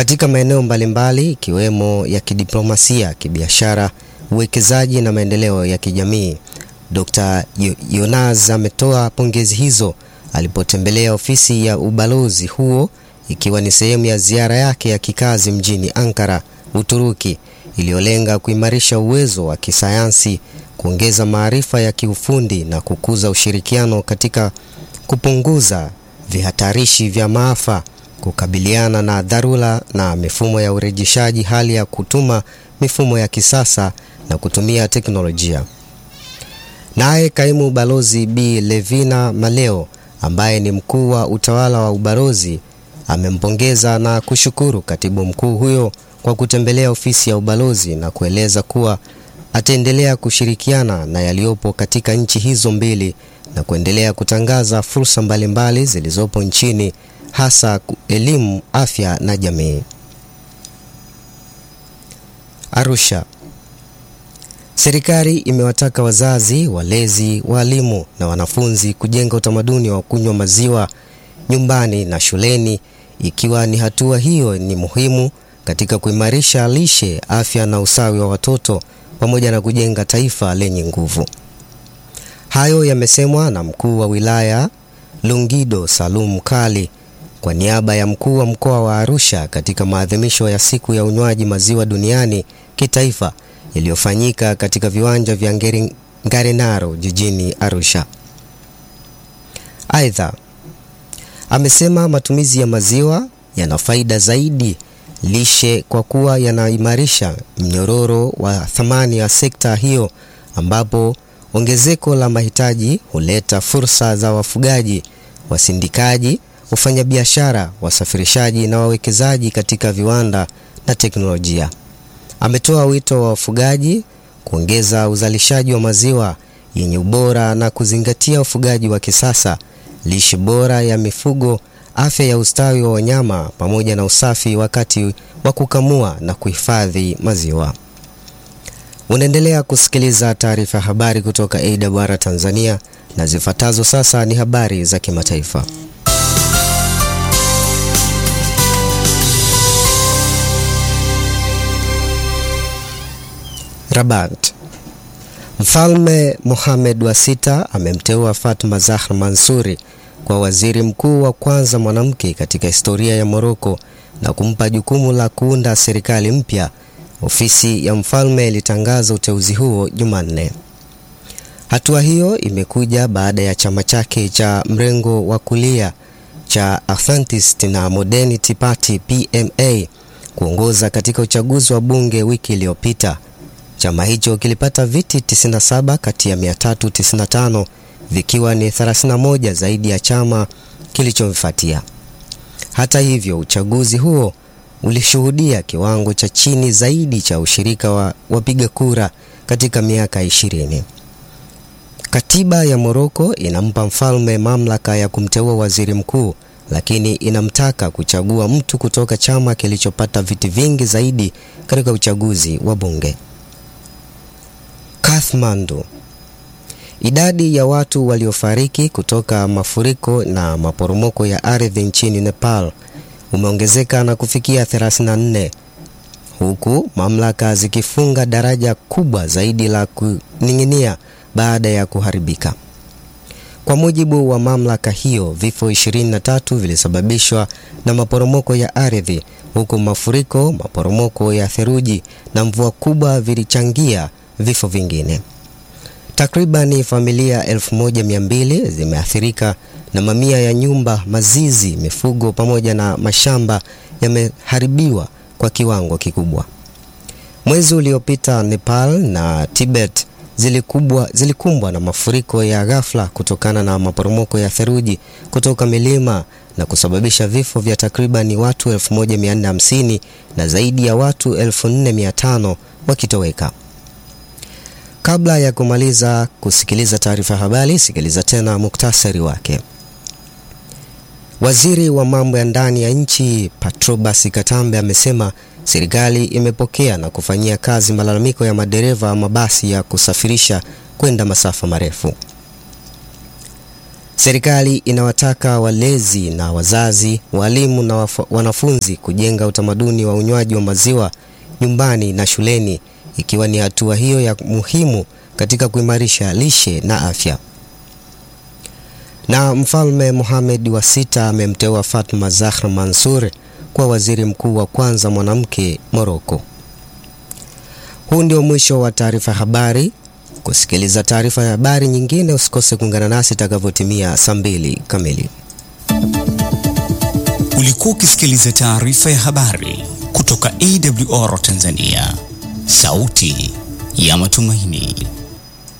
katika maeneo mbalimbali ikiwemo ya kidiplomasia, kibiashara, uwekezaji na maendeleo ya kijamii. Dr. Yonaz ametoa pongezi hizo alipotembelea ofisi ya ubalozi huo ikiwa ni sehemu ya ziara yake ya kikazi mjini Ankara, Uturuki, iliyolenga kuimarisha uwezo wa kisayansi, kuongeza maarifa ya kiufundi na kukuza ushirikiano katika kupunguza vihatarishi vya maafa, kukabiliana na dharura na mifumo ya urejeshaji, hali ya kutuma mifumo ya kisasa na kutumia teknolojia. Naye kaimu balozi Bi Levina Maleo ambaye ni mkuu wa utawala wa ubalozi amempongeza na kushukuru katibu mkuu huyo kwa kutembelea ofisi ya ubalozi na kueleza kuwa ataendelea kushirikiana na yaliyopo katika nchi hizo mbili na kuendelea kutangaza fursa mbalimbali zilizopo nchini hasa elimu, afya na jamii. Arusha. Serikali imewataka wazazi, walezi, walimu na wanafunzi kujenga utamaduni wa kunywa maziwa nyumbani na shuleni, ikiwa ni hatua hiyo ni muhimu katika kuimarisha lishe, afya na usawi wa watoto pamoja na kujenga taifa lenye nguvu. Hayo yamesemwa na mkuu wa wilaya Longido Salum Kali kwa niaba ya mkuu wa mkoa wa Arusha katika maadhimisho ya siku ya unywaji maziwa duniani kitaifa iliyofanyika katika viwanja vya Ngarenaro jijini Arusha. Aidha, amesema matumizi ya maziwa yana faida zaidi lishe kwa kuwa yanaimarisha mnyororo wa thamani ya sekta hiyo, ambapo ongezeko la mahitaji huleta fursa za wafugaji, wasindikaji, wafanyabiashara, wasafirishaji na wawekezaji katika viwanda na teknolojia. Ametoa wito wa wafugaji kuongeza uzalishaji wa maziwa yenye ubora na kuzingatia ufugaji wa kisasa, lishe bora ya mifugo, afya ya ustawi wa wanyama pamoja na usafi wakati wa kukamua na kuhifadhi maziwa. Unaendelea kusikiliza taarifa ya habari kutoka AWR Tanzania na zifuatazo sasa ni habari za kimataifa. Rabat. Mfalme Mohamed wa sita amemteua Fatma Zahra Mansuri kwa waziri mkuu wa kwanza mwanamke katika historia ya Moroko na kumpa jukumu la kuunda serikali mpya. Ofisi ya mfalme ilitangaza uteuzi huo Jumanne. Hatua hiyo imekuja baada ya chama chake cha mrengo wa kulia cha Authenticity na Modernity Party PMA kuongoza katika uchaguzi wa bunge wiki iliyopita. Chama hicho kilipata viti 97 kati ya 395 vikiwa ni 31 zaidi ya chama kilichofuatia. Hata hivyo, uchaguzi huo ulishuhudia kiwango cha chini zaidi cha ushirika wa wapiga kura katika miaka 20. Katiba ya Moroko inampa mfalme mamlaka ya kumteua waziri mkuu, lakini inamtaka kuchagua mtu kutoka chama kilichopata viti vingi zaidi katika uchaguzi wa bunge. Kathmandu. Idadi ya watu waliofariki kutoka mafuriko na maporomoko ya ardhi nchini Nepal umeongezeka na kufikia 34 huku mamlaka zikifunga daraja kubwa zaidi la kuning'inia baada ya kuharibika. Kwa mujibu wa mamlaka hiyo, vifo 23 vilisababishwa na maporomoko ya ardhi huku mafuriko, maporomoko ya theluji na mvua kubwa vilichangia vifo vingine. Takribani familia 1200 zimeathirika na mamia ya nyumba, mazizi, mifugo pamoja na mashamba yameharibiwa kwa kiwango kikubwa. Mwezi uliopita Nepal na Tibet zilikubwa, zilikumbwa na mafuriko ya ghafla kutokana na maporomoko ya theluji kutoka milima na kusababisha vifo vya takribani watu 1450 na zaidi ya watu 4500 wakitoweka. Kabla ya kumaliza kusikiliza taarifa ya habari, sikiliza tena muktasari wake. Waziri wa mambo ya ndani ya nchi Patrobas Katambe amesema serikali imepokea na kufanyia kazi malalamiko ya madereva wa mabasi ya kusafirisha kwenda masafa marefu. Serikali inawataka walezi na wazazi, walimu na wanafunzi kujenga utamaduni wa unywaji wa maziwa nyumbani na shuleni, ikiwa ni hatua hiyo ya muhimu katika kuimarisha lishe na afya. Na Mfalme Mohamed wa sita amemteua Fatma Zahra Mansur kuwa waziri mkuu wa kwanza mwanamke Morocco. Huu ndio mwisho wa taarifa ya habari. Kusikiliza taarifa ya habari nyingine, usikose kuungana nasi itakavyotimia saa mbili kamili. Ulikuwa ukisikiliza taarifa ya habari kutoka AWR Tanzania, sauti ya matumaini.